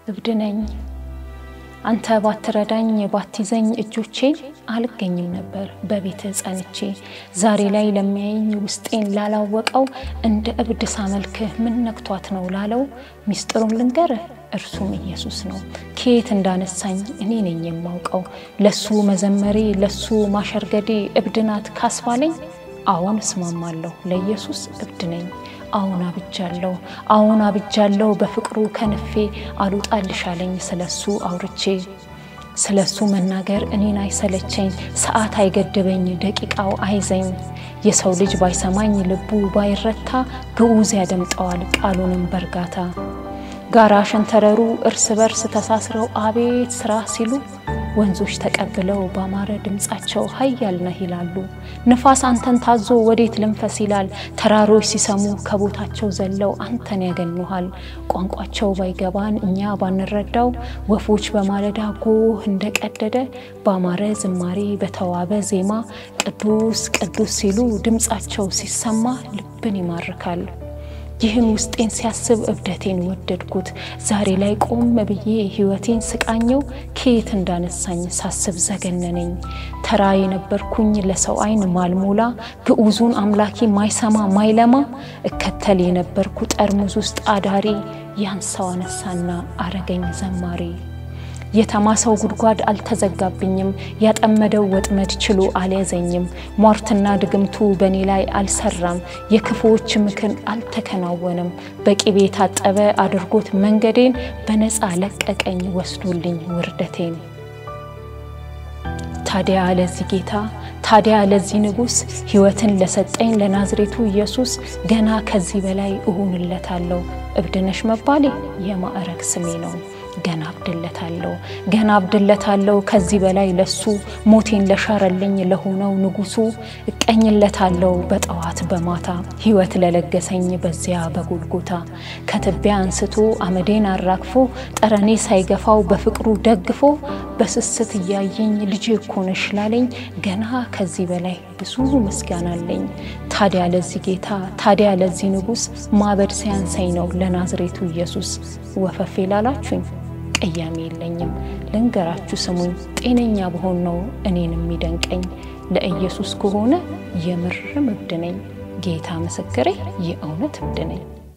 እብድ ነኝ። አንተ ባትረዳኝ ባትይዘኝ እጆቼን አልገኝም ነበር በቤትህ ጸንቼ። ዛሬ ላይ ለሚያየኝ ውስጤን ላላወቀው እንደ እብድ ሳመልክህ ምን ነክቷት ነው ላለው ሚስጥሩን ልንገርህ እርሱም ኢየሱስ ነው። ከየት እንዳነሳኝ እኔ ነኝ የማውቀው። ለሱ መዘመሬ ለሱ ማሸርገዴ እብድ ናት ካስባለኝ አዎን እስማማለሁ፣ ለኢየሱስ እብድ ነኝ። አዎን አብጃለሁ፣ አዎን አብጃለሁ። በፍቅሩ ከንፌ አልውጣልሻለኝ ስለሱ አውርቼ ስለሱ መናገር እኔን አይሰለቸኝ፣ ሰዓት አይገድበኝ፣ ደቂቃው አይዘኝ። የሰው ልጅ ባይሰማኝ ልቡ ባይረታ ግዑዝ ያደምጠዋል ቃሉንም በእርጋታ። ጋራ ሸንተረሩ እርስ በርስ ተሳስረው አቤት ስራ ሲሉ ወንዞች ተቀብለው ባማረ ድምፃቸው ኃያል ነህ ይላሉ። ንፋስ አንተን ታዞ ወዴት ልንፈስ ይላል። ተራሮች ሲሰሙ ከቦታቸው ዘለው አንተን ያገኙሃል። ቋንቋቸው ባይገባን እኛ ባንረዳው ወፎች በማለዳ ጎህ እንደቀደደ ባማረ ዝማሬ በተዋበ ዜማ ቅዱስ ቅዱስ ሲሉ ድምፃቸው ሲሰማ ልብን ይማርካል። ይህን ውስጤን ሲያስብ እብደቴን ወደድኩት። ዛሬ ላይ ቆም ብዬ ሕይወቴን ስቃኘው ከየት እንዳነሳኝ ሳስብ ዘገነነኝ። ተራ የነበርኩኝ ለሰው ዓይን ማልሞላ ግዑዙን አምላኬ ማይሰማ ማይለማ እከተል የነበርኩ ጠርሙዝ ውስጥ አዳሪ ያን ሰው አነሳና አረገኝ ዘማሪ። የተማሰው ጉድጓድ አልተዘጋብኝም፣ ያጠመደው ወጥመድ ችሎ አልያዘኝም። ሟርትና ድግምቱ በእኔ ላይ አልሰራም፣ የክፉዎች ምክር አልተከናወነም። በቅቤ የታጠበ አድርጎት መንገዴን በነፃ ለቀቀኝ ወስዶልኝ ውርደቴን። ታዲያ ለዚህ ጌታ ታዲያ ለዚህ ንጉሥ ሕይወትን ለሰጠኝ ለናዝሬቱ ኢየሱስ ገና ከዚህ በላይ እሆንለታለሁ። እብድነሽ መባሌ የማዕረግ ስሜ ነው። ገና አብድለታለሁ ገና አብድለታለሁ ከዚህ በላይ ለሱ ሞቴን ለሻረልኝ ለሆነው ንጉሱ እቀኝለታለሁ በጠዋት በማታ ሕይወት ለለገሰኝ በዚያ በጎልጎታ ከትቢያ አንስቶ አመዴን አራግፎ ጠረኔ ሳይገፋው በፍቅሩ ደግፎ በስስት እያየኝ ልጄ እኮ ነሽ ላለኝ ገና ከዚህ በላይ ብዙ ምስጋና አለኝ። ታዲያ ለዚህ ጌታ ታዲያ ለዚህ ንጉሥ ማበድ ሲያንሰኝ ነው ለናዝሬቱ ኢየሱስ ወፈፌ ላላችሁኝ ቅያሜ የለኝም። ልንገራችሁ ስሙኝ፣ ጤነኛ በሆን ነው እኔን የሚደንቀኝ። ለኢየሱስ ከሆነ የምርም እብድ ነኝ። ጌታ ምስክሬ የእውነት እብድ ነኝ።